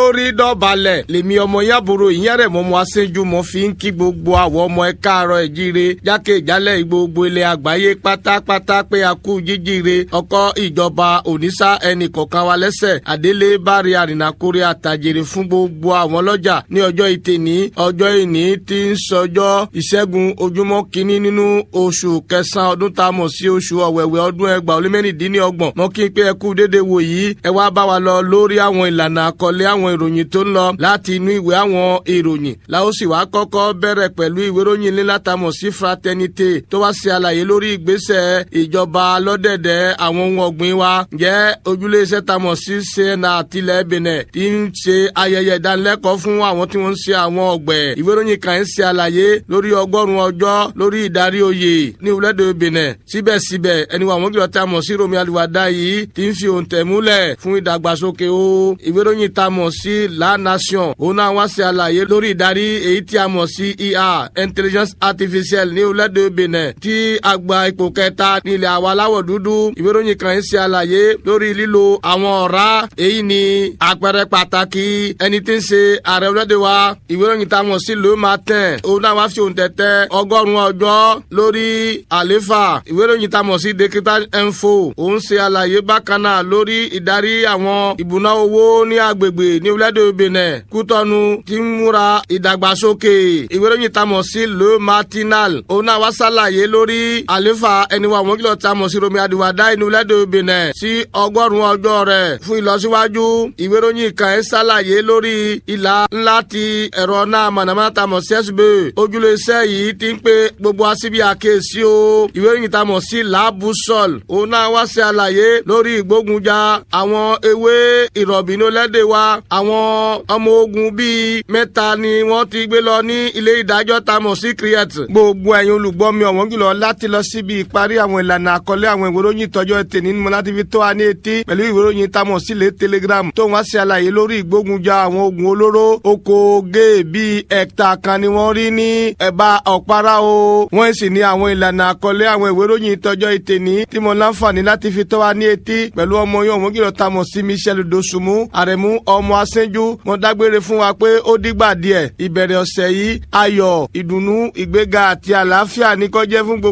lórí dọ̀balẹ̀ lèmi ọmọ yàbúrò ìyẹn rẹ̀ mọ́ mọ́ aṣẹ́jú mọ́ fi ń kí gbogbo àwọn ọmọ ẹ káàárọ̀ ẹ̀ jíire jákèjálẹ̀ gbogbo ilẹ̀ àgbáyé pátápátá pé a kú jíjíire ọkọ̀ ìjọba òníṣà ẹnì kọ̀ọ̀kan wa lẹ́sẹ̀ àdélé bárí àrìnàkórè àtàjèrè fún gbogbo àwọn ọlọ́jà ní ọjọ́ ìtẹ̀ní ọjọ́ ìní tí ń sọjọ́ ìṣẹ́gun ojúmọ́ kínní nínú oṣù kẹsàn-án ọdún tá a mọ̀ sí oṣù ọ̀wẹ̀wẹ̀ ọdún ẹgbàá ó lé mẹ́rìndínlọ́gbọ̀n mọ́ kí n pé ẹ kú déédéé wò yìí ẹ wá bá wa lọ lórí àwọn ìlànà àkọlé àwọn ìròyìn tó ń lọ láti inú ìwé àwọn ìròyìn láó sì wá kọ́kọ́ bẹ̀rẹ̀ pẹ̀lú ìwé ìròyìn ńlá tamọ̀ sí fraternité tó wá ṣe àlàyé lórí ìgbésẹ̀ ìjọba lọ́dẹ̀dẹ̀ àwọn ohun ọ̀gbìn wa jẹ́ ojúlé iṣẹ́ tamọ̀ sí sena àtìlẹ̀ benin tí ń ṣe ayẹyẹ ìdánilẹ́kọ̀ọ́ fún àwọn tí wọ́n ń ṣe àwọn ọ̀gbẹ̀ ìwé ìròyìn kan ń ṣe àlàyé lórí ọgọ́rùn-ún ọjọ́ lórí ìdarí oyè ní ìwúlẹ́dẹ̀ benin síbẹ̀síbẹ̀ ẹni wà wọ́n kìlọ̀ tamọ̀ sí romi aliwada yìí tí ń fi òǹtẹ̀ múlẹ̀ fún ìdàgbàsókè o ìwé ìròyìn tamọ̀ sí la nation òun náà wá ṣe àlàyé lórí ìdarí èyí tí a mọ̀ sí ia intelligence artificial ní ìwúlẹ́dẹ̀ benin tí àgbà ipò kẹta ní ilẹ̀ àwa aláwọ̀ dúdú ìwé ìròyìn kan ń ṣe àlàyé lórí lílo àwọn ọ̀rá èyí ni àpẹẹrẹ pàtàkì ẹni tí ń ṣe ààrẹ orílẹ̀-èdè wa ìwé ìròyìn tamọ̀ sí le matin òun náà wá fi òǹtẹ̀tẹ̀ ọgọ́rùn-ún ọjọ́ lórí àléfà ìwé ìròyìn tamọ̀ sí digital info òun ṣe àlàyé bákan náà lórí ìdarí àwọn ìbùná owó ní agbègbè ní orílẹ̀-èdè benin kútọ́nu tí ń múra ìdàgbàsókè ìwé ìròyìn tamọ̀ sí le matinal òun náà wá ṣàlàyé lórí àléfà ẹni wa àwọn kìlọ̀ tamọ̀ sí romi adiwada ní orílẹ̀-èdè benin sí ọgọ́rùn-ún ọjọ́ rẹ̀ fún ìlọsíwájú ìwé ìròyìn kan ẹ̀ ṣàlàyé lórí ìlà ńlá ti ẹ̀rọ náà mọ̀nàmọ́ná tamọ̀ sí sb ojúlé iṣẹ́ yìí ti ń pe gbogbo asíbi àkèésí o ìwé ìròyìn tamọ̀ sí làbùsọ̀l òun náà wá ṣe àlàyé lórí ìgbógunjà àwọn ewé ìrọ̀bì ní olẹ́dẹ̀ wa àwọn ọmọ ogun bíi mẹ́ta ni wọ́n ti gbé lọ ní ilé ìdájọ́ tamọ̀ sí kriet gbogbo ẹ̀yin olùgbọ́ mi ọ̀wọ́n jùlọ láti lọ síbi ìparí àwọn ìlànà àkọlé àwọn ìwé ìròyìn ìtọ́jọ́ ètè nínú mọ́ láti fi tó wa ní etí pẹ̀lú ìwé ìròyìn tamọ̀ sí lé telegram tó wá ṣe àlàyé lórí ìgbógunjà àwọn ogun olóró oko gé bíi ẹ̀ta kan ni wọ́n rí ní ẹ̀bá ọ̀pára o wọ́n sì ní àwọn ìlànà àkọlé àwọn ìwé ìròyìn ìtọ́jọ́ ètè ní tí mo láǹfààní láti fi tó wa ní etí pẹ̀lú ọmọ yóò wọ́n kìlọ̀ tamọ̀ sí michel dosunmu àrẹ̀mú ọmọ asẹ́njú mo dágbére fún wa pé ó dìgbà díẹ̀ ìbẹ̀rẹ̀ ọ̀sẹ̀ yìí ayọ̀ ìdùnnú ìgbéga àti àlàáfíà ní kó jẹ́ fún gbogbo